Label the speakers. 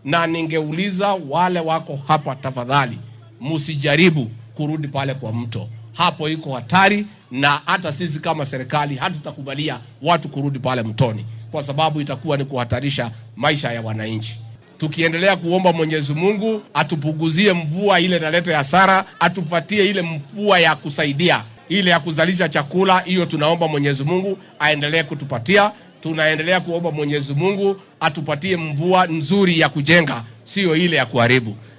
Speaker 1: na ningeuliza wale wako hapa, tafadhali msijaribu kurudi pale kwa mto, hapo iko hatari, na hata sisi kama serikali hatutakubalia watu kurudi pale mtoni, kwa sababu itakuwa ni kuhatarisha maisha ya wananchi. Tukiendelea kuomba Mwenyezi Mungu atupunguzie mvua ile inaleta hasara, atupatie ile mvua ya kusaidia, ile ya kuzalisha chakula. Hiyo tunaomba Mwenyezi Mungu aendelee kutupatia. Tunaendelea kuomba Mwenyezi Mungu atupatie mvua nzuri ya kujenga, sio ile ya kuharibu.